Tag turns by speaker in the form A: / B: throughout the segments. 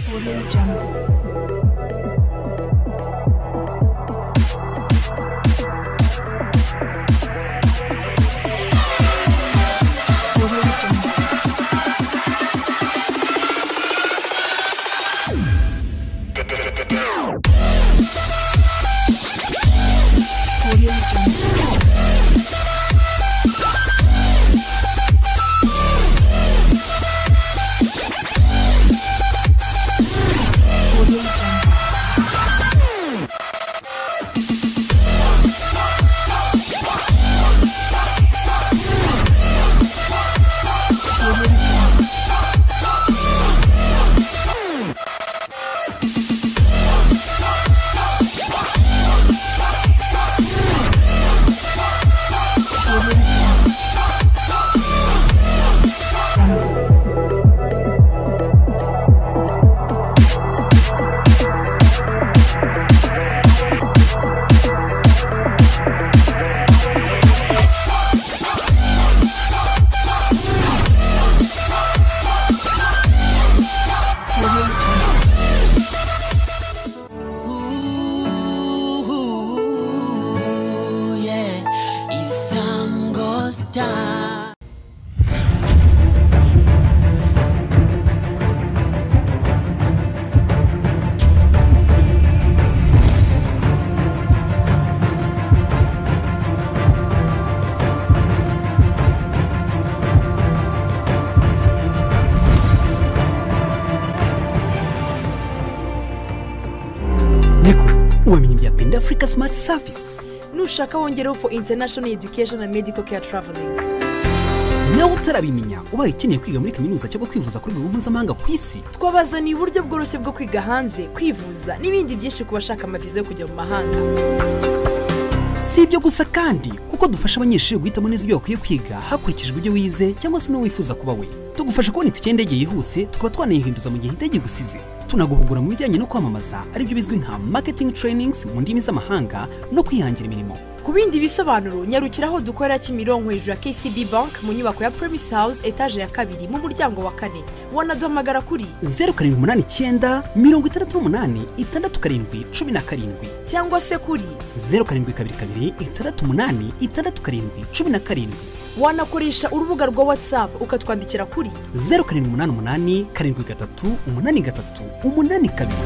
A: Audio Jungle. Audio Jungle. Audio Jungle. Audio Jungle. Audio Jungle.
B: Ooh, yeah, isango star.
C: neko ubumenyi bya penda afurika simati savisi
D: nushaka wongereho for international education and medical care traveling
C: nawe utarabimenya ubaye ukeneye kwiga muri kaminuza cyangwa kwivuza ku rwego mpuzamahanga ku isi
D: twabazaniye uburyo bworoshye bwo kwiga hanze kwivuza n'ibindi byinshi ku bashaka amaviza yo kujya mu mahanga
C: si ibyo gusa kandi kuko dufasha abanyeshuri guhitamo neza ibyo bakwiye kwiga hakurikijwe ibyo wize cyangwa se n'uwo wifuza kuba we tugufasha kubona itike y'indege yihuse tukaba twanayihinduza mu gihe indege igusize tunaguhugura mu bijyanye no kwamamaza aribyo bizwi nka marketing trainings mu ndimi z'amahanga no kwihangira imirimo
D: ku bindi bisobanuro nyarukira aho dukorera kimironko hejuru ya kcb bank mu nyubako ya premise house etaje ya kabiri mu muryango wa kane wanaduhamagara kuri
C: zeru karindwi umunani icyenda mirongo itandatu n'umunani itandatu karindwi cumi na karindwi
D: cyangwa se kuri
C: zeru karindwi kabiri kabiri itandatu umunani itandatu karindwi cumi na karindwi
D: wanakoresha urubuga rwa whatsapp ukatwandikira kuri
C: zeru karindwi umunani umunani karindwi gatatu umunani gatatu umunani kabiri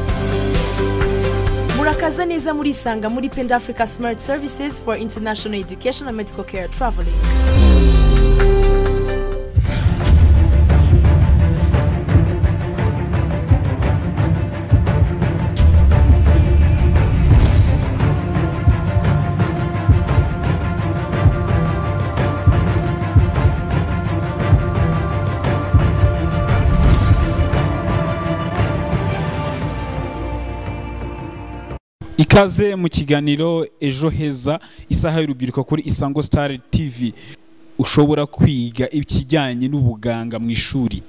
D: murakaza neza murisanga muri penda africa smart services for international education and medical care traveling
E: ikaze mu kiganiro ejo heza isaha y'urubyiruko kuri isango star tv ushobora kwiga ikijyanye n'ubuganga mu ishuri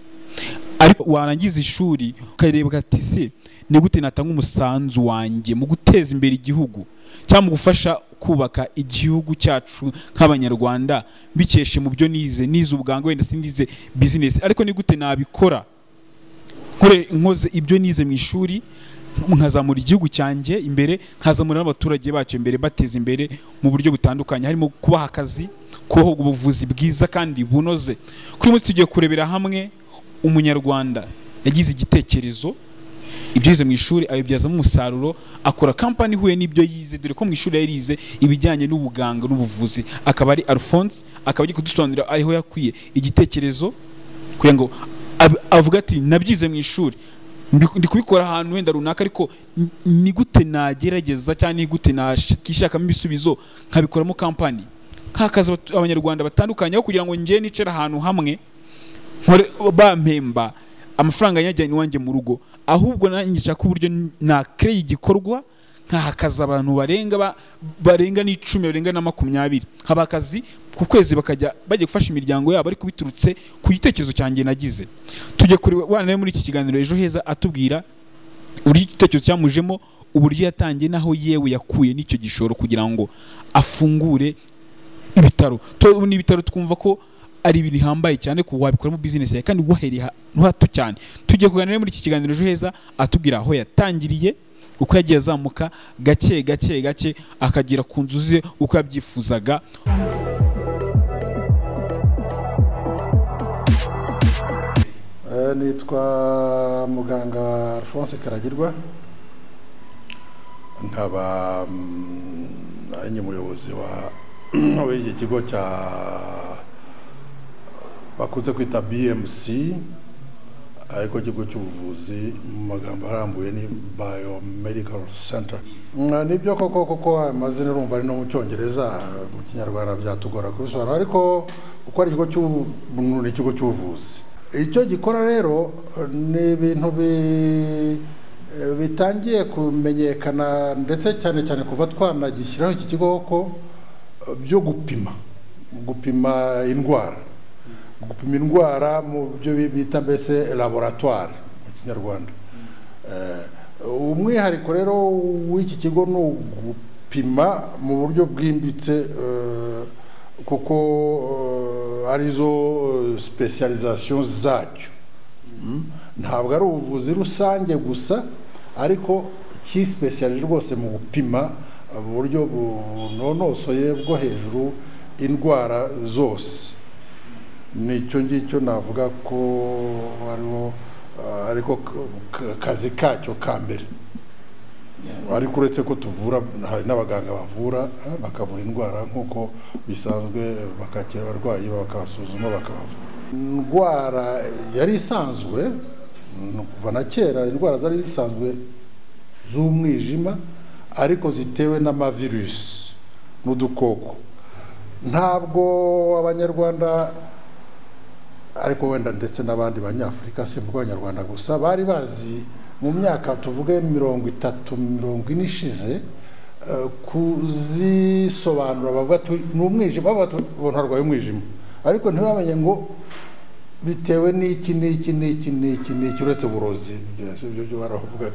E: ariko warangiza ishuri ukareba ati se ni gute natanga umusanzu wanjye mu guteza imbere igihugu cyangwa mu gufasha kubaka igihugu cyacu nk'abanyarwanda mbikeshe mu byo nize nize ubuganga wenda sinize bizinesi ariko ni gute nabikora nkore nkoze ibyo nize mu ishuri nkazamura igihugu cyanjye imbere nkazamura n'abaturage bacyo imbere bateza imbere mu buryo butandukanye harimo kubaha akazi kubaha ubuvuzi bwiza kandi bunoze kuri uyu munsi tugiye kurebera hamwe umunyarwanda yagize igitekerezo ibyo yize mu ishuri abibyazamo umusaruro akora kampani ihuye n'ibyo yize dore ko mu ishuri yari yize ibijyanye n'ubuganga n'ubuvuzi akaba ari alphonse akaba ari kudusobanurira aho yakwiye igitekerezo kugira ngo ab- avuga ati nabyize mu ishuri ndi ndi kubikora ahantu wenda runaka ariko n- ni gute nagerageza cyangwa ni gute nakishakamo ibisubizo nkabikoramo kampani nk'akazi abatu- abanyarwanda batandukanye aho kugira ngo njye nicare ahantu hamwe nkore bampemba amafaranga yajyanye iwanjye mu rugo ahubwo nanjye nshaka uburyo nakereye igikorwa nkaha akazi abantu barenga ba- barenga n'icumi barenga na makumyabiri haba akazi ku kwezi bakajya bajya gufasha imiryango yabo ariko biturutse ku gitekerezo cyanjye nagize tujya kureba abana be muri iki kiganiro ejo heza atubwira uburyo igitekerezo cyamujemo uburyo yatangiye n'aho yewe yakuye n'icyo gishoro kugira ngo afungure ibitaro To- ni ibitaro twumva ko ari ibintu bihambaye cyane ku wabikoramo bizinesi yawe kandi wahereye ha- hato cyane tugiye kuganira muri iki kiganiro ejo heza atubwira aho yatangiriye uko yagiye azamuka gake gake gake akagera ku nzu ze uko yabyifuzaga
F: Eh, nitwa muganga alphonse karagirwa nkaba mm, ari nyemuyobozi wa w'iki kigo cya bakunze kwita bmc ariko ikigo cy'ubuvuzi mu magambo arambuye ni biomedical center Mm, nibyo koko kuko amazina urumva ari no mu cyongereza mu kinyarwanda byatugora kubisobanura ariko uko ari ikigo cy'ubu- mm, ni ikigo cy'ubuvuzi icyo gikora rero ni ibintu bi- eh, bitangiye kumenyekana ndetse cyane cyane kuva twanagishyiraho iki kigo ko eh, byo gupima gupima indwara gupima indwara mu byo bita mbese laboratwari mu kinyarwanda Eh, umwihariko rero w'iki kigo ni ugupima mu buryo bwimbitse eh, kuko eh, arizo specialization zacyo Mm. ntabwo ari ubuvuzi rusange gusa ariko cyisipesiyali rwose mu gupima mu buryo bunonosoye bwo hejuru indwara zose nicyo ngicyo navuga ko hariho ariko k- kazi kacyo ka mbere ariko uretse ko tuvura hari n'abaganga bavura eh, bakavura indwara nk'uko bisanzwe bakakira abarwayi bakabasuzuma bakabavura indwara yari isanzwe mm, kuva na kera indwara zari zisanzwe z'umwijima ariko zitewe n'amavirusi n'udukoko ntabwo abanyarwanda ariko wenda ndetse n'abandi banyafurika si mvugo abanyarwanda gusa bari bazi mu myaka tuvuge mirongo itatu mirongo ine ishize eh, kuzisobanura bavuga ati ni umwijima bavuga ati ubona arwaye umwijima ariko ntibamenye ngo bitewe n'iki n'iki n'iki n'iki n'iki uretse uburozi ibyo- ibyo byo baravugaga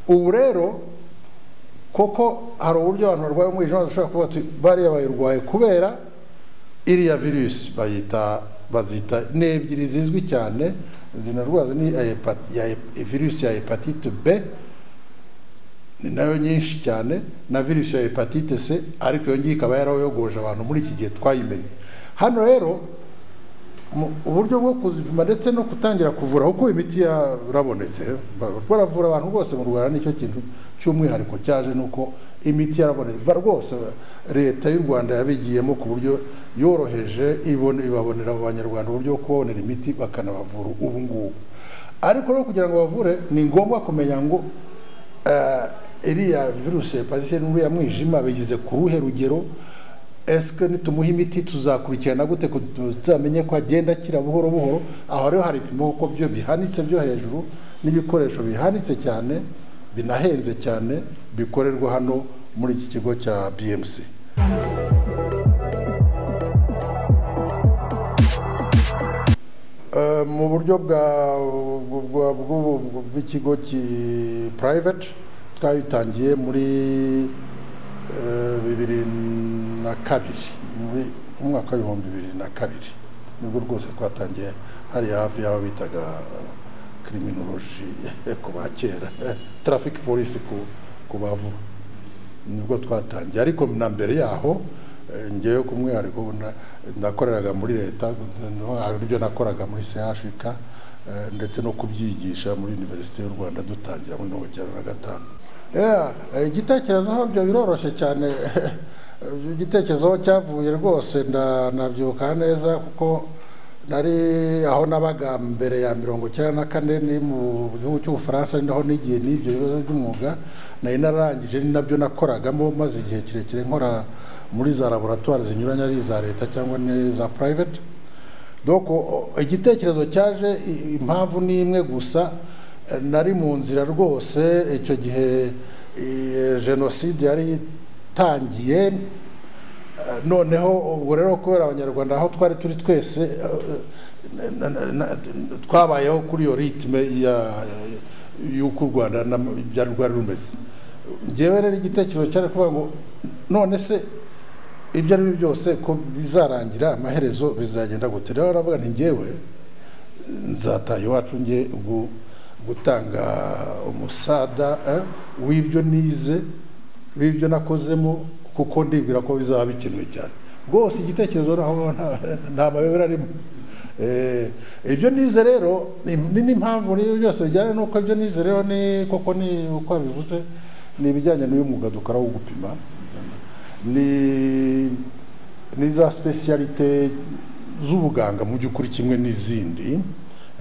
F: ubu rero koko hari uburyo abantu barwaye umwijima bashobora kuvuga ati bariya bayirwaye kubera iriya virusi bayita bazita ni ebyiri zizwi cyane zinarwaza ni iya hepat- ya hep- virusi ya hepatite b ni nayo nyinshi cyane na virusi ya hepatite c ariko iyo ngiyo ikaba yarayogoje abantu muri iki gihe twayimenye hano rero mu- uburyo bwo kuzipima ndetse no gutangira kuvura kuko imiti yarabonetse ba- baravura abantu rwose mu rwanda nicyo kintu cy'umwihariko cyaje nuko imiti yarabonetse ba rwose leta y'u rwanda yabigiyemo ku buryo yoroheje ibone- ibabonera abo banyarwanda uburyo bwo kubabonera imiti bakanabavura ubu ngubu ariko rero kugira ngo bavure ni ngombwa kumenya ngo eh, iriya virusi ya hepatite n'uriya mwijima bigize ku ruhe rugero esike nitumuha imiti tuzakurikirana gute ko tuzamenye ko agenda akira buhoro buhoro aho rero hari ibipimo kuko byo bihanitse byo hejuru n'ibikoresho bihanitse cyane binahenze cyane bikorerwa hano muri iki kigo cya bmc Eh, mu buryo bwa bwa- bwa- bw'ubu- bw- bw'ikigo ki private twabitangiye muri eh, bibiri na kabiri muri mu mwaka w'ibihumbi bibiri na kabiri nibwo rwose twatangiye hariya hafi y'aho bitaga kriminoloji ku ba kera traffic police ku ku bavuba nibwo twatangiye ariko na mbere yaho eh, ngewe ku mwihariko na- nakoreraga muri leta no- hari ibyo nakoraga muri chk eh, ndetse no kubyigisha muri univerisite y'u rwanda dutangira muri mirongo icyenda na gatanu Yeah, eh, igitekerezo habyo biroroshye cyane igitekerezo aho cyavuye rwose nda- nabyibuka neza kuko nari aho nabaga mbere ya mirongo icyenda na kane ni mu gihugu cy'ubufaransa ari naho n'igihe n'ibyo bibazo by'umwuga nari narangije ni nabyo nakoragamo maze igihe kirekire nkora muri za laboratwari zinyuranye ari iza leta cyangwa n'iza private doko igitekerezo cyaje i- impamvu ni imwe gusa eh, nari mu nzira rwose icyo gihe eh, jenoside yari itangiye Eh, noneho ubwo rero kubera abanyarwanda aho twari turi twese eh, eh, na- na- na- twabayeho kuri iyo ritme ya- y'uko u rwanda na- byari rwari rumeze ngewe rero igitekerezo cyari kuvuga ngo none se ibyo ari byo byose ko bizarangira amaherezo bizagenda gute rero baravuga nti ngewe nzataha iwacu nge gu- gutanga umusada eh, w'ibyo nize w'ibyo nakozemo kuko ndibwira ko bizaba bikenewe cyane rwose igitekerezo naho nta- nta mayobera arimo Eh, ibyo nize rero ni ni n'impamvu niyo byose bijyana n'uko ibyo nize rero ni koko ni uko bivuze ni ibijyanye n'uyu mwuga dukora wo gupima ni ni za specialite z'ubuganga mu by'ukuri kimwe n'izindi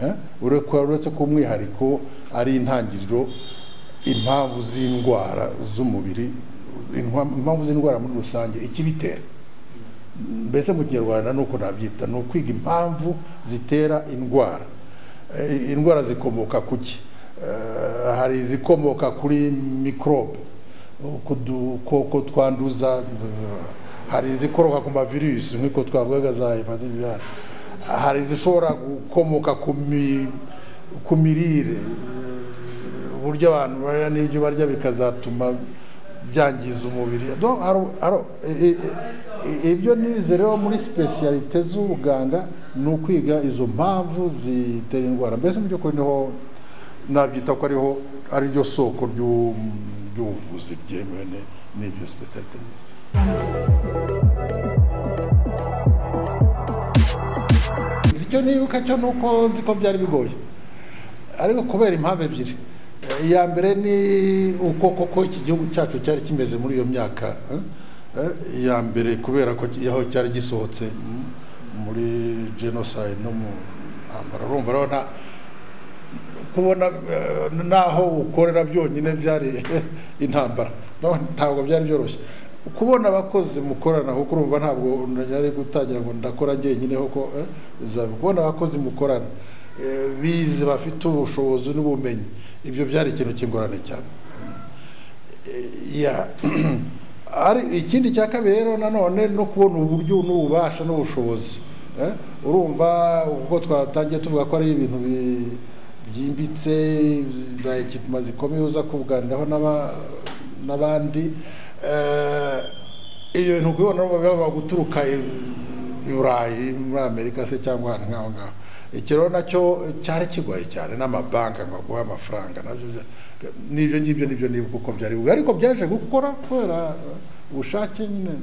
F: eh, uretse uretse ko umwihariko ari intangiriro impamvu z'indwara z'umubiri intwa- impamvu z'indwara muri rusange ikibitera mbese mu kinyarwanda nuko nabyita ni ukwiga impamvu zitera indwara Eh, indwara zikomoka ku ki Eh, hari izikomoka kuri mikorobe uko dukoko twanduza eh, hari izikoroka ku mavirusi nk'uko twavugaga za hepativirale hari izishobora gukomoka ku mi- ku mirire uburyo abantu barya n'ibyo barya bikazatuma byangiza umubiri Donc, aro- aro- i- i- i- ibyo nize rero muri specialite z'ubuganga ni ukwiga izo mpamvu zitera indwara mbese mu by'ukuri niho nabyita ko ariho ari ryo soko ry'u- ry'ubuvuzi ryemewe ni- n'ibyo specialite nize icyo nibuka cyo ni uko nzi ko byari bigoye ariko kubera impamvu ebyiri iya mbere ni uko koko iki gihugu cyacu cyari kimeze muri iyo myaka eh? Eh, iya mbere kubera ko ki- aho cyari gisohotse mm, muri genocide no mu ntambara urumva rero nta kubona eh, n'aho ukorera byonyine byari intambara No, ntabwo byari byoroshye kubona abakozi mukorana kuko urumva ntabwo nari gutangira ngo ndakora njyenyine kuko eh, uzaba- kubona abakozi mukorana eh, bize bafite ubushobozi n'ubumenyi ibyo byari ikintu kingorane cyane ya ari ikindi cya kabiri rero nanone no kubona uburyo n'ububasha n'ubushobozi eh? urumva ubwo twatangiye tuvuga ko ari ibintu bi- byimbitse za ekipima zikomeye uza kubuganiraho n'aba- n'abandi Eh, ibyo bintu kubibona biba guturuka i burayi muri amerika se cyangwa ahantu nk'aho ngaho iki rero nacyo cyari kigoye cyane n'amabanki ngo aguhe amafaranga nabyo bya- n'ibyo ngibyo nibyo nibuka uko byari bigoye ariko byaje gukora kubera eh, ubushake nyine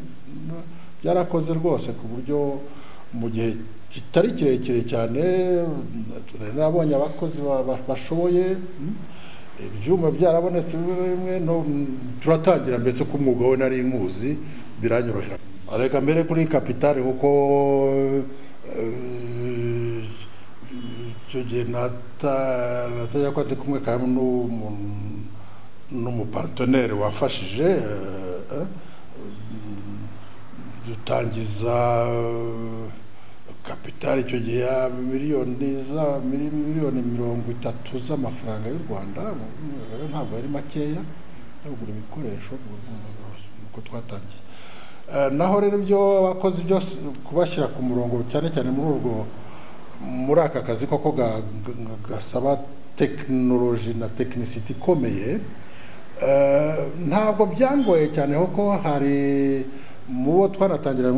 F: n- byarakoze rwose ku buryo mu gihe kitari kirekire cyane mm, nabonye abakozi ba- ba- bashoboye mm, ibyuma byarabonetse bimwe na bimwe no mm, turatangira mbese ko umwuga we nari nkuzi biranyorohera reka mbere kuri kapitali kuko eh, icyo gihe natajya ko ndi kumwe kandi n'umuntu- n'umuparteneri wafashije eh, eh, dutangiza kapitali icyo gihe ya miliyoni za mili- miliyoni mirongo itatu z'amafaranga y'u rwanda eh, ntabwo yari makeya yo kugura ibikoresho uko twatangiye Eh, naho rero ibyo abakozi byose kubashyira ku murongo cyane cyane muri urwo muri aka kazi koko ga- ga- gasaba tekinoloji na tekinisiti ikomeye Eh, ntabwo byangoye cyane kuko hari mu bo twanatangira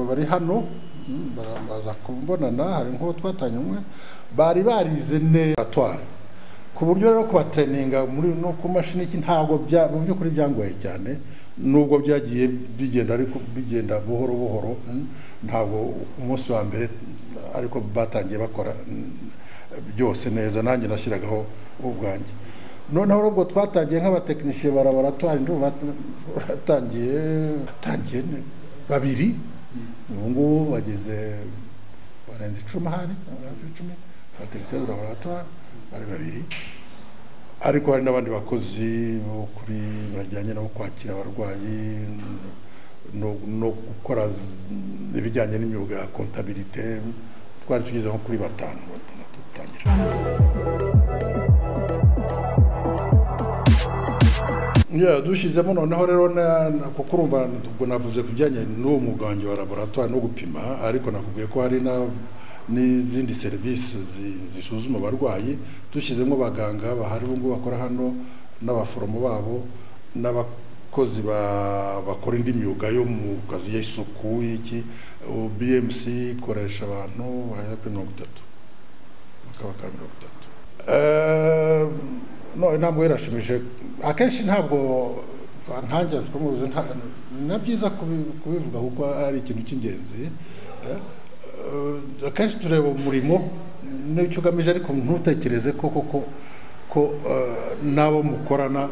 F: bari hano mm, baraza kubonana hari nk'uwo twatangiye umwe bari barize neza laboratoire ku buryo rero kubatereninga muri no ku mashini iki ntabwo bya mu by'ukuri byangoye cyane nubwo byagiye bigenda ariko bigenda buhoro buhoro mm, ntabwo umunsi wa mbere ariko batangiye bakora mm, byose neza nanjye nashyiragaho ubwanjye noneho ubwo twatangiye nk'abatekinisiye ba laboratwari ndumva batangiye batangiye ni- babiri ubu ngubu bageze barenze icumi ahari hafi icumi abatekinisiye ba laboratwari bari babiri ariko hari n'abandi bakozi bo kuri bajyanye no kwakira abarwayi no, no gukora z- ibijyanye n'imyuga ya kontabilite twari tugeze nko kuri batanu batandatu dutangira Yeah, dushyizemo noneho rero na- na- kuko urumva ubwo navuze ku bijyanye n'uwo mwuga wanjye wa laboratwari no gupima ariko nakubwiye ko hari na- n'izindi serivisi zi- zisuzuma abarwayi dushyizemo abaganga bahari ubu ngubu bakora hano n'abaforomo babo n'aba abakozi ba- bakora indi myuga yo mu kazi y'isuku y'iki ubu bmc ikoresha abantu bahera kuri mirongo itatu bakaba ka mirongo itatu Eh, none ntabwo birashimije akenshi ntabwo ntangira twamubuze nta- na byiza kubi- kubivuga kuko ari ikintu cy'ingenzi eh, eh, akenshi tureba umurimo n'icyo ugamije ariko ntutekereze ko koko ko eh, n'abo mukorana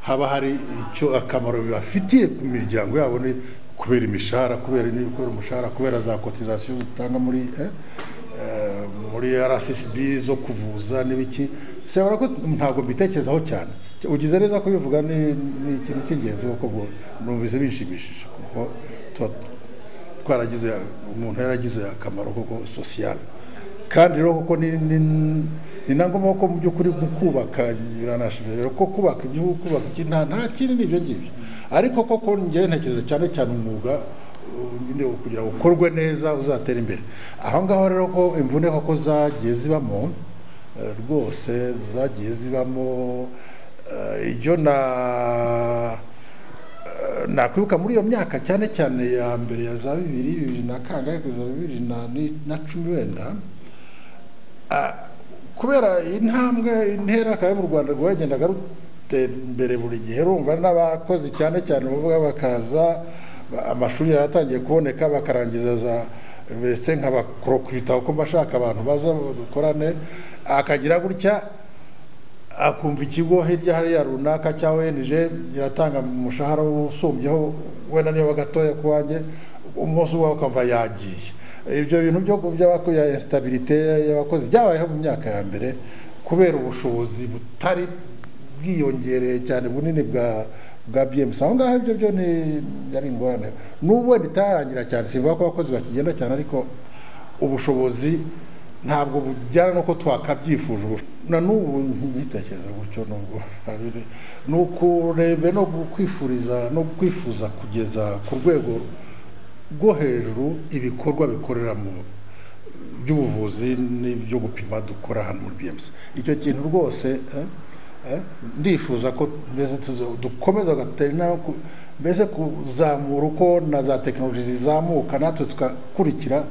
F: haba hari icyo akamaro bibafitiye ku miryango yabo ni kubera imishahara kubera ni kubera umushahara kubera za kotizasiyo zitanga muri eh, eh, muri rssb zo kuvuza n'ibiki sebora ko ntabwo mbitekerezaho cyane ugize neza kubivuga ni ni ikintu cy'ingenzi kuko ubwo numvise bishimishije kuko tuba twaragize umuntu yaragize akamaro koko sosiyale kandi rero koko ni ni- ni na ngombwa ko mu by'ukuri mu kubaka biranashimira rero ko kubaka igihugu kubaka iki nta nta kindi n'ibyo ngibyo ariko koko njyewe ntekereza cyane cyane umwuga uh, nyine kugira ngo ukorwe neza uzatera imbere aho ngaho rero ko imvune koko zagiye zibamo eh, rwose zagiye zibamo eh, ibyo na nakwibuka muri iyo myaka cyane cyane ya mbere ya za bibiri bibiri na kangahe kugeza bibiri na ni- na cumi wenda ah, kubera intambwe intera kabe mu rwanda rwagendaga rutera imbere buri gihe rumva n'abakozi cyane cyane bavuga bakaza ba- amashuri yaratangiye kuboneka bakarangiza za universite nk'abakorokubitabo ko bashaka abantu baza dukorane akagira gutya akumva ikigo hirya hariya runaka cya ONG iratanga umushahara usumbyeho wenda niba gatoya ku wanjye umunsi wawe ukamva yagiye ibyo bintu byo by'abakuya instabilité y'abakozi byabayeho mu myaka ya mbere kubera ubushobozi butari bwiyongereye cyane bunini bwa bwa BMC aho ngaho ibyo byo ni yari ingorane n'ubu wenda itararangira cyane sivuga ko abakozi bakigenda cyane ariko ubushobozi ntabwo bujyana nuko twakabyifuje ubu na n'ubu nkitekereza gutyo nubwo abiri ni ukurebe no kwifuriza no kwifuza kugeza ku rwego rwo hejuru ibikorwa bikorera mu by'ubuvuzi n'ibyo gupima dukora hano muri bmc icyo kintu rwose eh, eh, ndifuza ko mbese tuza- dukomeza gatera intambwe ku- mbese kuzamura uko na za tekinoloji zizamuka natwe tugakurikira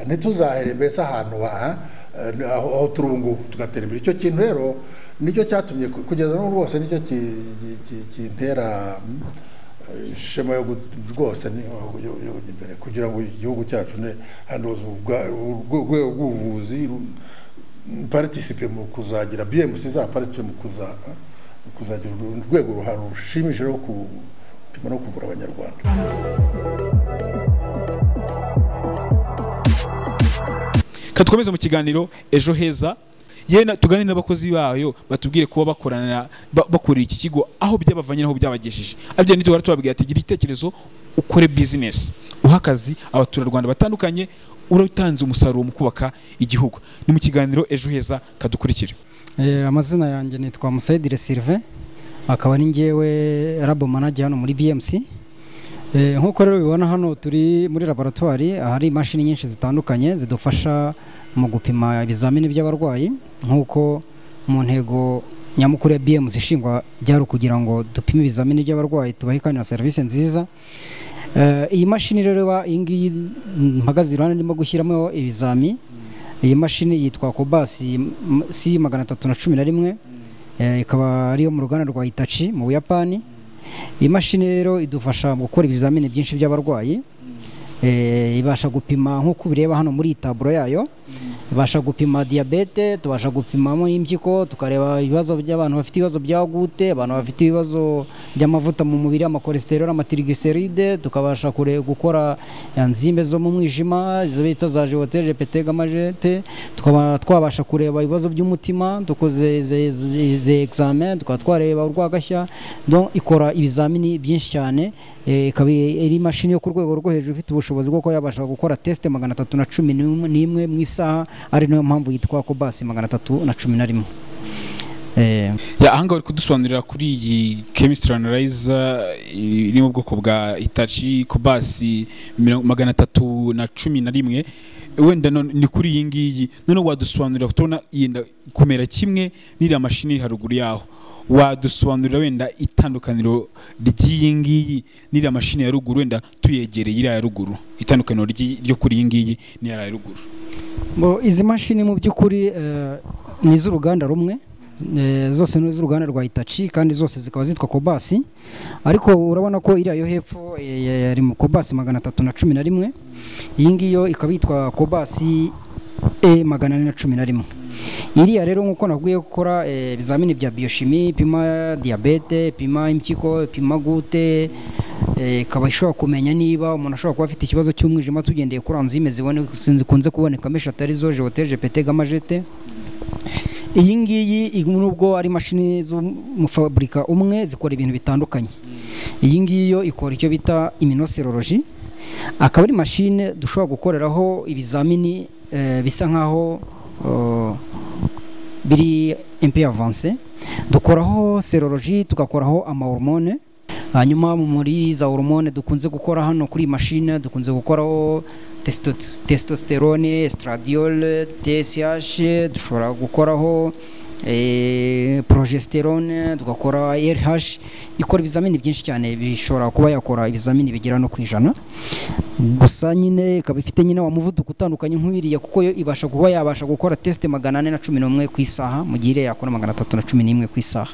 F: ntituzahere mbese ahantu ha- eh, aho aho turi ubu ngubu tugatera imbere icyo kintu rero nicyo cyatumye ku- kugeza n'ubu rwose nicyo ki- ki- ki- kintera mm, ishema yo gu- rwose ni yo yo kujya imbere kugira ngo igihugu cyacu ne hanozwe ubwa- urwo- urwego rw'ubuvuzi ru- participate mu kuzagira BMC za participate mu kuza mu kuzagira uru- urwego ruhari rushimije rwo gupima no kuvura abanyarwanda
E: katukomeze mu kiganiro ejo heza yena tugane n'abakozi bayo batubwire kuba bakorana ba- bakorera iki kigo aho byabavanye n'aho byabagejeje abyo nituhora tubabwira ati gira igitekerezo ukore bizinesi uha akazi abaturarwanda batandukanye uratanze umusaruro mu kubaka igihugu ni mu kiganiro ejo heza kadukurikire
G: Eh, amazina yanjye nitwa Musaidire Sylvain akaba ari njyewe labo manager hano muri BMC Eh, nk'uko rero ubibona hano turi muri laboratwari ahari imashini nyinshi zitandukanye zidufasha mu gupima ibizamini by'abarwayi nk'uko mu ntego nyamukuru ya BMC ishingwa byari ukugira ngo dupime ibizamini by'abarwayi tubahe kandi na serivisi nziza Eh, iyi mashini rero iba- iyi ngiyi mpagaze iruhande ndimo gushyiramo ibizami iyi mashini yitwa kobasi si magana atatu na cumi na rimwe Eh, ikaba ariyo mu ruganda rwa itachi mu buyapani iyi mashini rero idufasha mu gukora ibizamini byinshi by'abarwayi Eh, ibasha gupima nk'uko ubireba hano muri iyi taburo yayo ibasha gupima diyabete tubasha gupimamo impyiko tukareba ibibazo by'abantu bafite ibibazo bya gute abantu bafite ibibazo by'amavuta mu mubiri amakolesterol amatiriglyceride tukabasha kure gukora enzime zo mu mwijima izo bita za jewoteje petegamajete tukaba twabasha kureba ibibazo by'umutima dukoze ze- ze- ze examen tukaba twareba urwagashya donc ikora ibizamini byinshi cyane eh, ikaba ari imashini yo ku rwego rwo hejuru ifite ubushobozi bwo kuba yabasha gukora test magana atatu na cumi n'imwe mu isaha ari nayo mpamvu yitwa kobasi magana atatu na cumi na rimwe Eh,
E: Ya, aha ngaha uri kudusobanurira kuri iyi chemistry analyzer eh, iri mu bwoko bwa Hitachi Kobasi miro- magana atatu na cumi na rimwe wenda none- ni kuri iyi ngiyi noneho wadusobanurira tubona yenda kumera kimwe n'iriya mashini iri haruguru yaho wadusobanurira wenda itandukaniro ry'iyi ngiyi n'iriya mashini ya ruguru wenda tuyegereye iriya ya ruguru itandukaniro ry'i- ryo kuri iyi ngiyi n'iriya ya ruguru
G: bo izi mashini mu by'ukuri eh, ni iz'uruganda rumwe eh, zose ni iz'uruganda rwa Hitachi kandi zose zikaba zitwa Kobasi ariko urabona ko iriya yo hepfo eh, yari mu Kobasi magana atatu na cumi na rimwe iyi ngiyo ikaba yitwa Kobasi E magana ane na cumi na rimwe iriya rero nk'uko nakubwiye gukora eh, ibizamini bya bioshimi ipima diyabete ipima impyiko ipima gute eh, ikaba ishobora kumenya niba umuntu ashobora kuba afite ikibazo cy'umwijima tugendeye kuri anzime zibone- zikunze kubonekamo eshatu arizo jewoteje pete gamajete iyi ngiyi ig- nubwo ari imashini z'umufaburika umwe zikora ibintu bitandukanye iyi ngiyi yo ikora icyo bita iminoseroloji akaba ari mashine dushobora gukoreraho ibizamini eh, bisa nkaho eh, biri impe avanse dukoraho seroloji tugakoraho amahormone hanyuma muri za hormone dukunze gukora hano kuri iyi mashine dukunze gukoraho testo- testosterone estradiol tsh dushobora gukoraho eh, progesterone tugakora rh ikora ibizamini byinshi cyane bishobora kuba yakora ibizamini bigera no ku ijana gusa nyine ikaba ifite nyine wa muvuduko utandukanye nk'uwiriya kuko yo ibasha kuba yabasha gukora tesite magana ane na cumi n'umwe ku isaha mu gihe iriya yakora magana atatu na cumi n'imwe ku isaha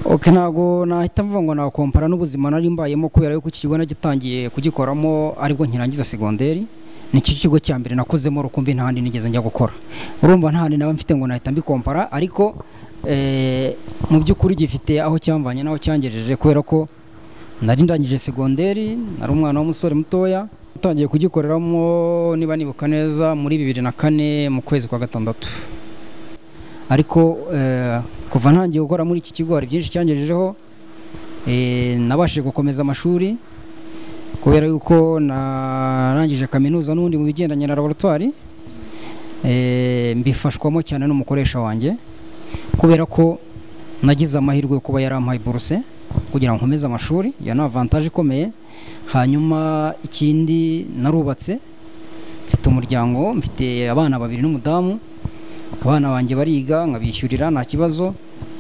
G: ok ntabwo nahita mvuga ngo nakompara n'ubuzima nari mbayemo kubera yuko iki kigo nagitangiye kugikoramo aribwo nkirangiza segonderi nicyo kigo cya mbere nakozemo rukumbi nta handi nigeze njya gukora urumva nta handi naba mfite ngo nahita mbikompara ariko eh, mu by'ukuri gifite aho cyamvanye n'aho cyangejeje kubera ko nari ndangije segonderi nari umwana w'umusore mutoya natangiye kugikoreramo niba nibuka neza muri bibiri na kane mu kwezi kwa gatandatu ariko eh, kuva ntangiye gukora muri iki kigo hari byinshi cyangejejeho eh, nabashije gukomeza amashuri kubera yuko narangije kaminuza n'ubundi mu bigendanye na laboratwari eh, mbifashwamo cyane n'umukoresha wanjye kubera ko nagize amahirwe yo kuba yarampaye buruse kugira ngo nkomeze amashuri iyo ni avantaje ikomeye hanyuma ikindi narubatse mfite umuryango mfite abana babiri n'umudamu abana banjye bariga nkabishyurira nta kibazo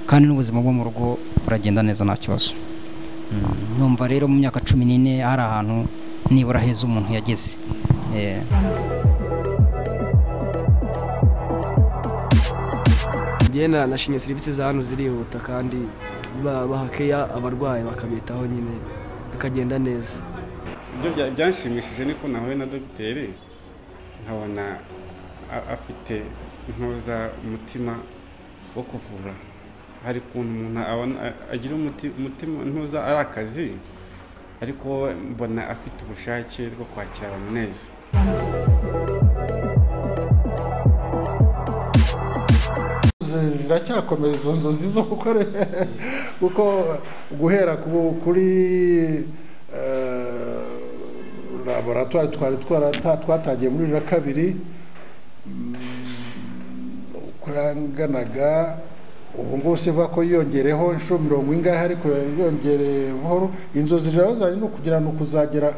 G: kandi n'ubuzima bwo mu rugo buragenda neza nta kibazo Mm, numva rero mu myaka cumi n'ine hari ahantu nibura heza umuntu yageze Eh,
H: ngena nashimye serivisi za hano zirihuta kandi ba- baha keya abarwayi bakabitaho nyine bikagenda neza
I: ibyo bya- byanshimishije niko nahuye na dogiteri nkabona a- afite ntoza umutima wo kuvura hari ukuntu umuntu abona a- agira umuti- umutima ntuza ari akazi ariko wowe mbona afite ubushake bwo kwakira abantu neza
F: Zi- ziracyakomeza izo nzozi zo gukora kuko guhera ku- kuri eh, laboratwari twari twarata- twatangiye muri bibiri na kabiri mm, uko yanganaga ubu ngubu sivuga ko yiyongereho inshuro mirongo ingahe ariko yiyongereye buhoro inzozi rero zanjye ni ukugira ni ukuzagera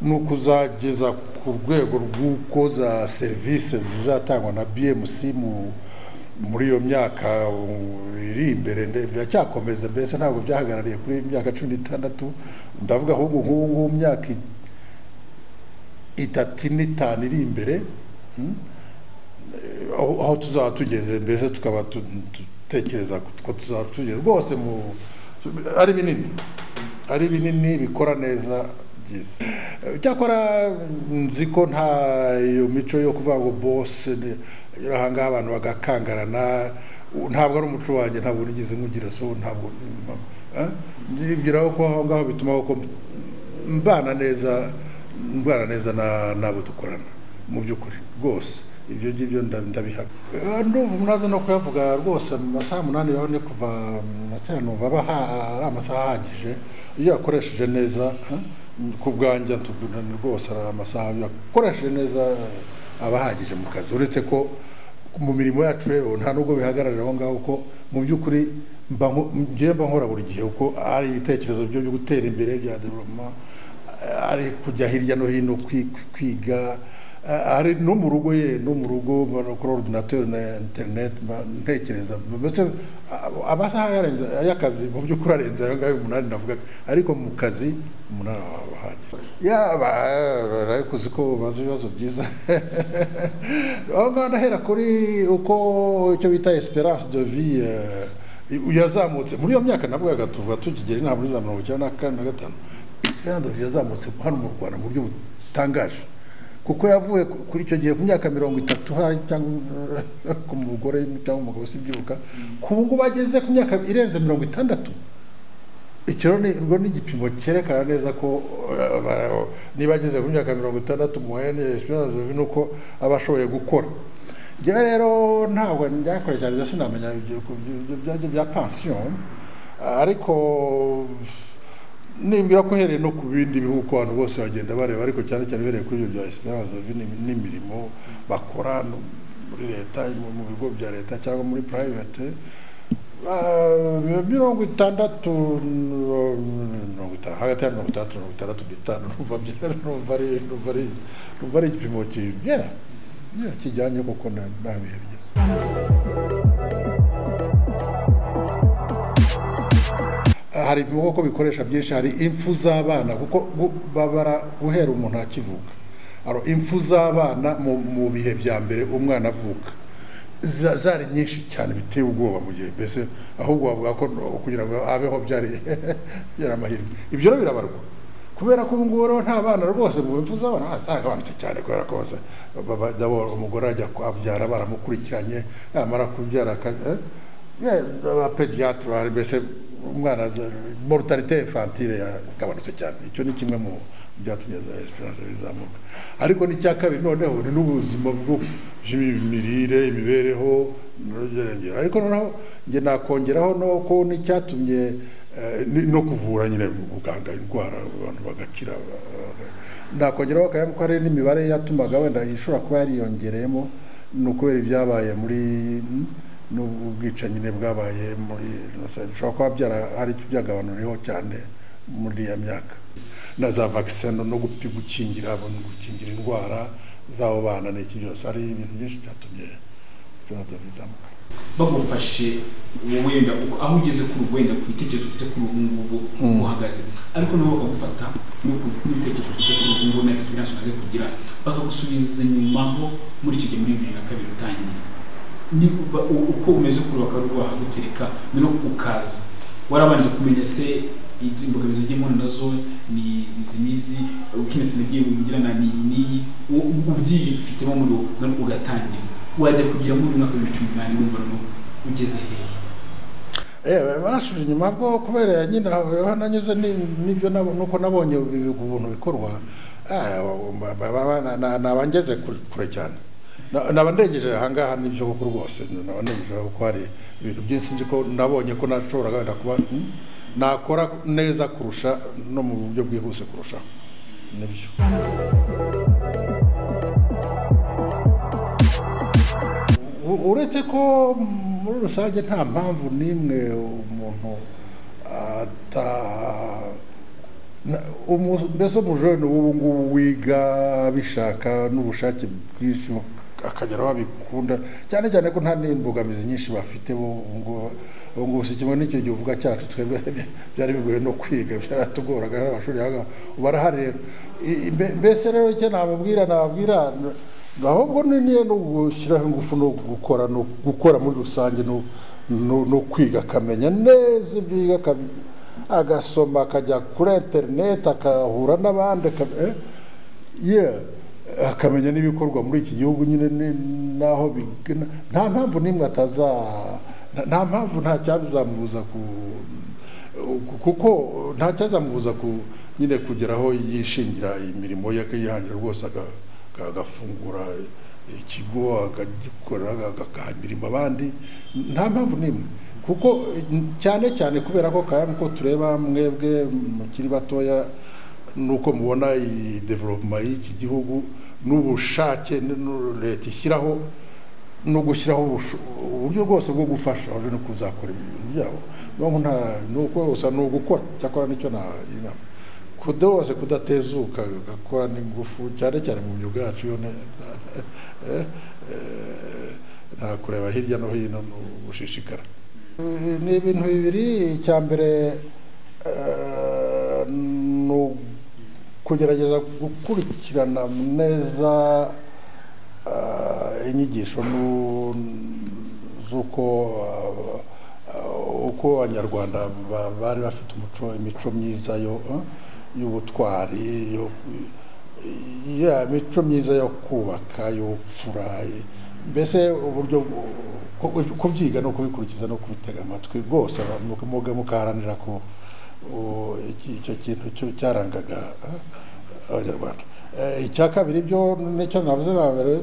F: ni ukuzageza ku rwego rw'uko za serivisi zizatangwa na bmc mu muri iyo myaka uh, iri imbere nde- biracyakomeza mbese ntabwo byahagarariye kuri imyaka cumi n'itandatu ndavuga ahubwo nk'ubu ngubu myaka i- itatu n'itanu iri imbere mm, eh, aho aho tuzaba tugeze mbese tukaba tu- dutekereza ko tuzaba tugeze rwose mu ari binini ari binini bikora neza byiza cyakora nzi ko nta iyo mico yo kuvuga ngo bose ni- aha ngaha abantu bagakangarana u- ntabwo ari umuco wanjye ntabwo nigeze nkugira so ntabwo eh? nibwiraho ko aho ngaho bituma ko mbana neza mbana neza na- n'abo dukorana mu by'ukuri rwose ibyo ngibyo nda- ndabihamya Eh, ndumva umuntu no kuyavuga rwose mu masaha umunani yawe ni kuva na kera numva aba aha- ari amasaha ahagije iyo yakoresheje neza eh, ku bwanjye tugurana rwose ari amasaha iyo yakoresheje neza eh, aba ahagije mu kazi uretse ko mu mirimo yacu rero nta nubwo bihagararira aho ngaho ko mu by'ukuri mba nko- njyewe mba nkora buri gihe kuko hari ibitekerezo byo byo gutera imbere bya development eh, ari kujya hirya no hino kwi- kwi- kwiga eh, hari no mu rugo ye no mu rugo mbona kuri ordinateur na internet mba ntekereza mbese ah, amasaha yarenze y'akazi mu by'ukuri arenze ayo ngayo umunani navuga ariko mu kazi umunani aba ahagije yaba ariko uzi ko bazi ibibazo byiza aho ngaho ndahera kuri uko icyo bita esperance de vie eh, i- yazamutse muri iyo myaka navugaga tuvuga tukigera inama muri za mirongo icyenda na kane na gatanu esperance de vie yazamutse hano mu rwanda mu buryo butangaje kuko yavuye ku- kuri icyo gihe ku myaka mirongo itatu hari cyangwa ku mugore cyangwa umugabo sibyibuka ku ngubu ageze ku myaka irenze mirongo itandatu icyo rero ni urwo ni igipimo cyerekana neza ko eh, ba- niba ageze ku myaka mirongo itandatu muhene esperance de vie ni uko aba ashoboye gukora njyewe rero ntabwo njyakora cyane mbese sinamenya ibyo- ibyo- ibyo bya pansiyo ariko nimbira ko uhereye no ku bindi bihugu abantu bose bagenda bareba ariko cyane cyane uhereye kuri ibyo bya esperance de vie n'imi- n'imirimo bakora no muri leta mu mu bigo bya leta cyangwa muri private Ah, mirongo itandatu mirongo itanu hagati ya mirongo itandatu mirongo itandatu n'itanu numva bya- numva ari numva ari numva ari igipimo ki- yeah, yeah, kijyanye kuko nta nta bihe bigeze hari ibihugu bikoresha byinshi hari impfu z'abana kuko gu- babara guhera umuntu akivuka Aro, impfu z'abana mu- mu bihe bya mbere umwana avuka za- zari nyinshi cyane biteye ubwoba mu gihe mbese ahubwo bavuga ko no- kugira ngo abeho byari byari amahirwe ibyo rero birabarwa kubera ko ubu ngubu rero nta bana rwose mu impfu z'abana ah, zaragabanutse cyane kubera ko bose baba- dabo- umugore ajya kwabyara baramukurikiranye yamara kubyara aka- eh? Yeah, abapediatre bari mbese umwana mortalite infantile yagabanutse cyane icyo ni kimwe mu byatumye za esperance bizamuka ariko n'icya kabiri noneho ni n'ubuzima bw'imirire imibereho n'urugerengero ariko noneho njye nakongeraho no ko n'icyatumye eh, ni- no kuvura nyine buganga indwara abantu bagakira ba- nakongeraho akayabo ko hari n'imibare yatumaga wenda ishobora kuba yariyongereyemo ni ukubera ibyabaye muri n'ubwicanyi nyine bwabaye muri jenoside bishobora kuba byara hari icyo byagabanuriyeho cyane muri iyo myaka na za vaccine no- no gupi- gukingira no gukingira indwara z'abo bana n'iki byose hari ibintu byinshi byatumye byatumye bizamuka
E: bagufashe wowe wenda uko- aho ugeze kuri ubu wenda ku bitekerezo ufite kuri ubu ngubu
F: Mm.
E: uhagaze ariko nabo bakagufata n'uku- n'ibitekerezo ufite kuri ubu ngubu na experience umaze kugira bakagusubiza inyuma ho muri icyo gihe muri bibiri na kabiri utangiye Ni ba- u- uko umeze kuri ubu bakaba bahagutereka noneho ukaza warabanje kumenya se ibyo imbogamizi ujyemo nazo ni izi n'izi uko imisoro igiye bugirana ni iyi n'iyi u- u- ubyifitemo muri wowe noneho ugatangira wajya kugira muri umwaka wa bibiri na cumi n'umunani wumva noneho ugeze hehe
F: Ewe bashuje inyuma bwo kubera nyine aho aho nanyuze ni- n'ibyo nabo nuko nabonye ibi ubuntu bikorwa ah, ba- ba- ba- na- na- naba ngeze ku- kure cyane Na- naba ndengeje ahangaha n'ibyo koko rwose naba ndengeje kuko hari ibintu byinshi nzi ko nabonye ko nashoboraga wenda kuba hmm, nakora neza kurusha no mu buryo bwihuse kurushaho nibyo U- uretse ko muri rusange nta mpamvu n'imwe umuntu ata na- umu- mbese umujene w'ubu ngubu wiga abishaka n'ubushake bwinshi akageraho abikunda cyane cyane ko nta n'imbogamizi nyinshi bafite bo ubu ngubu- ubu ngubu si kimwe n'icyo gihe uvuga cyacu twebwe byari bigoye no kwiga byaratugoraga n'amashuri yaga barahari rero I- i- mbe- mbese rero icyo namubwira nababwira ahubwo ni niyo no gushyiraho ingufu no gukora no gukora muri rusange no no, no kwiga akamenya neza ibyo yiga akab- agasoma akajya kuri interineti akahura n'abandi akab- eh, yeah, akamenya n'ibikorwa muri iki gihugu nyine ni- naho bigana nta mpamvu n'imwe ataza nta- nta mpamvu nta cyabizamubuza ku ku- kuko nta cyazamubuza ku nyine kugeraho yishingira imirimo ye akihangira rwose aga- aga- agafungura ikigo akagikora agahambirima abandi nta mpamvu n'imwe kuko eh, cyane cyane kubera ko kaya ko tureba mwebwe mukiri batoya nuko mubona iyi development y'iki gihugu n'ubushake n'u- leta ishyiraho no gushyiraho ubusho- uburyo bwose bwo gufasha abaje no kuzakora ibintu byabo nubwo nta nuko gusa ni ugukora cyakora nicyo na inama kuda wose kudatezuka gakora n'ingufu cyane cyane mu myuga yacu yo ne- eh, eh, nta kureba hirya no hino no gushishikara Eh, ni ibintu bibiri icya mbere eh, ni u- kugerageza gukurikirana neza ah, inyigisho nu- z'uko ah, ah, uko abanyarwanda ba- bari bafite umuco imico myiza yo ah, y'ubutwari yo ya imico myiza yo kubaka y'ubupfura eh, mbese uburyo bwo- ko- kubyiga no kubikurikiza no kubitega amatwi rwose aba- mu- muga mukaharanira ko o, iki- icyo kintu cyo cyarangaga eh, abanyarwanda Eh, icya kabiri byo nicyo navuze na mbere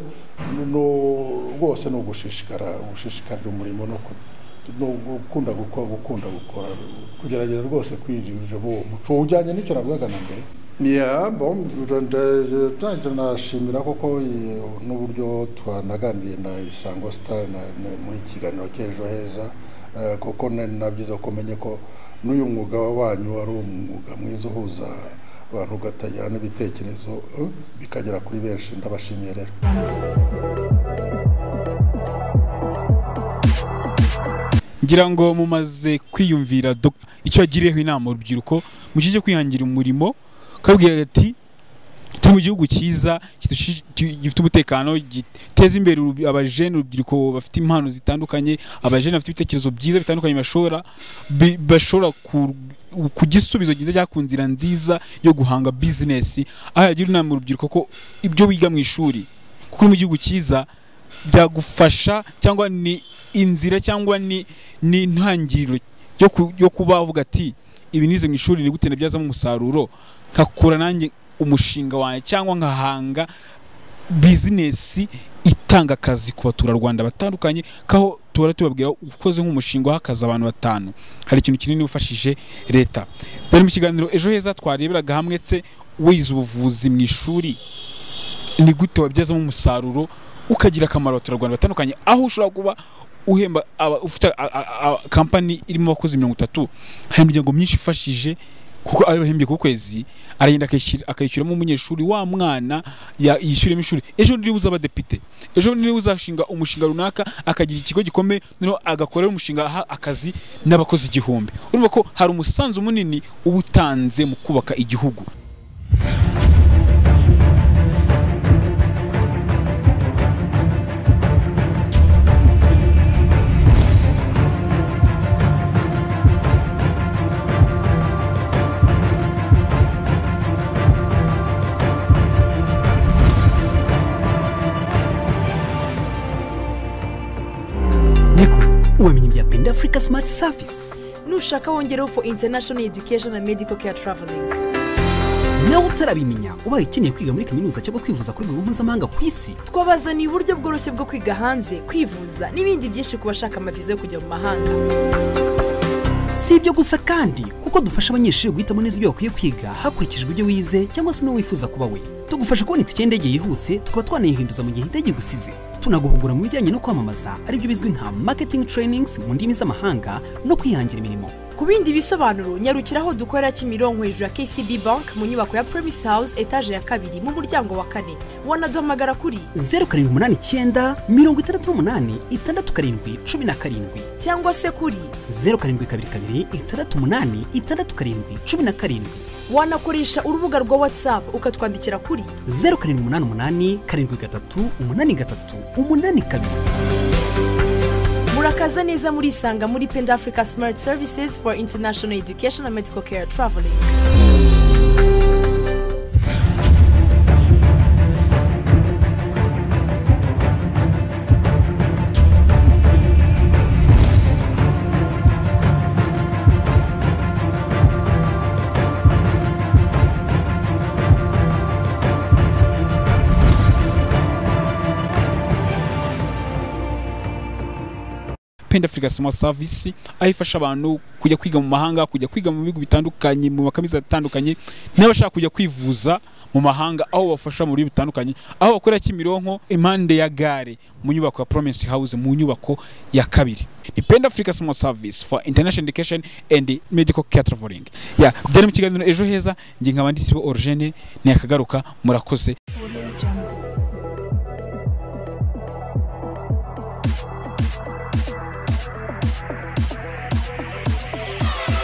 F: ni- ni u- rwose ni ugushishikara gushishikarira umurimo no ku- ni ugukunda gukora gukunda gukora kugerageza rwose kwinjira mu uwo muco ujyanye nicyo navugaga na mbere ya bom ntacyo nashimira kuko eh, n'uburyo twanaganiriye na isango sitari muri ikiganiro cy'ejo heza eh, kuko na- na byiza ko umenye ko n'uyu mwuga wanyu ari umwuga mwiza uhuza abantu ugatangira n'ibitekerezo eh, bikagera kuri benshi ndabashimiye rero
E: ngira ngo mumaze kwiyumvira Dr. icyo yagiriyeho inama urubyiruko mu gihe cyo kwihangira umurimo kabwira ati turi mu gihugu cyiza kidushi- ki- gifite umutekano giteza imbere urubi- abajene urubyiruko bafite impano zitandukanye abajene bafite ibitekerezo byiza bitandukanye bashobora bi- bashobora ku ku gisubizo cyiza cyangwa ku nzira nziza yo guhanga bizinesi aho yagira inama urubyiruko ko ibyo wiga mu ishuri kuko uri mu gihugu cyiza byagufasha cyangwa ni inzira cyangwa ni ni intangiriro yo ku- yo kuba uvuga ati ibi nize mu ishuri ni gute nabyazamo umusaruro nkakura nanjye umushinga wanjye cyangwa nkahanga bizinesi itanga akazi ku baturarwanda batandukanye kaho tuhora tubabwira ukoze nk'umushinga uhakaza abantu batanu hari ikintu kinini wafashije leta byari mu kiganiro ejo heza twareberaga hamwe tse wize ubuvuzi mu ishuri ni gute wabyazamo umusaruro ukagira akamaro abaturarwanda batandukanye aho ushobora kuba uhemba aba- ufite a- a- a- kampani irimo abakozi mirongo itatu hari imiryango myinshi ifashije kuko ayo bahembye ku kwezi aragenda akayishyira- akayishyuramo umunyeshuri wa mwana ya- yishyuremo ishuri ejo niba uzaba depite ejo niba uzashinga umushinga runaka akagira ikigo gikomeye noneho agakorera umushinga aha akazi n'abakozi igihumbi urumva ko hari umusanzu munini uba utanze mu kubaka igihugu
C: niko wamenye ibya penda afurika simati savisi
D: nushaka wongereho for international education and medical care traveling
C: nawe utarabimenya ubaye ukeneye kwiga muri kaminuza cyangwa kwivuza ku rwego mpuzamahanga ku isi
D: twabazaniye uburyo bworoshye bwo kwiga hanze kwivuza n'ibindi byinshi ku bashaka amaviza yo kujya mu mahanga
C: si ibyo gusa kandi kuko dufasha abanyeshuri guhitamo neza ibyo bakwiye kwiga hakurikijwe ibyo wize cyangwa se n'uwo wifuza kuba we tugufasha kubona itike y'indege yihuse tukaba twanayihinduza mu gihe indege igusize tunaguhugura mu bijyanye no kwamamaza aribyo bizwi nka marketing trainings mu ndimi z'amahanga no kwihangira imirimo
D: ku bindi bisobanuro nyarukira aho dukorera kimironko hejuru ya kcb bank mu nyubako ya premise house etaje ya kabiri mu muryango wa kane wanaduhamagara kuri
C: zeru karindwi umunani icyenda mirongo itandatu n'umunani itandatu karindwi cumi na karindwi
D: cyangwa se kuri
C: zeru karindwi kabiri kabiri itandatu umunani itandatu karindwi cumi na karindwi
D: wanakoresha urubuga rwa whatsapp ukatwandikira kuri
C: zeru karindwi umunani umunani karindwi gatatu umunani gatatu umunani kabiri
D: murakaza neza murisanga muri pend africa smart services for international education and medical care traveling
E: pend africa soma service aho ifasha abantu kujya kwiga mu mahanga kujya kwiga mu bihugu bitandukanye mu makaminuza atandukanye n'abashaka kujya kwivuza mu mahanga aho bafasha mu buryo butandukanye aho bakorera kimironko impande ya gare mu nyubako ya promise house mu nyubako ya kabiri ni pend africa soma service for international education and medical care traveling ya byari mu kiganiro ejo heza nge nkaba ndi sibo origene ntiyakagaruka murakoze
A: Audio Jungle.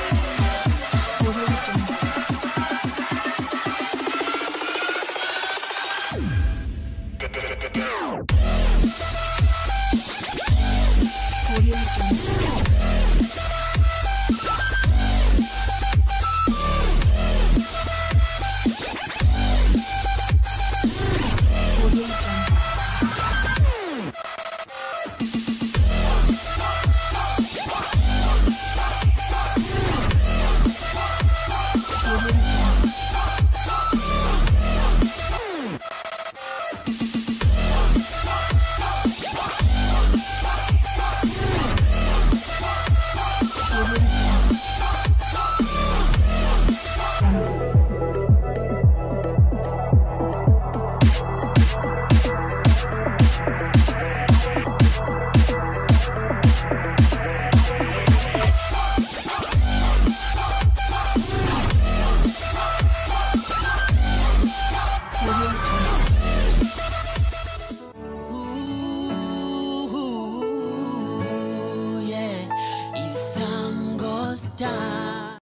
A: Audio Jungle. Audio Jungle. Audio Jungle.
B: Ooh, yeah, it's some ghost town.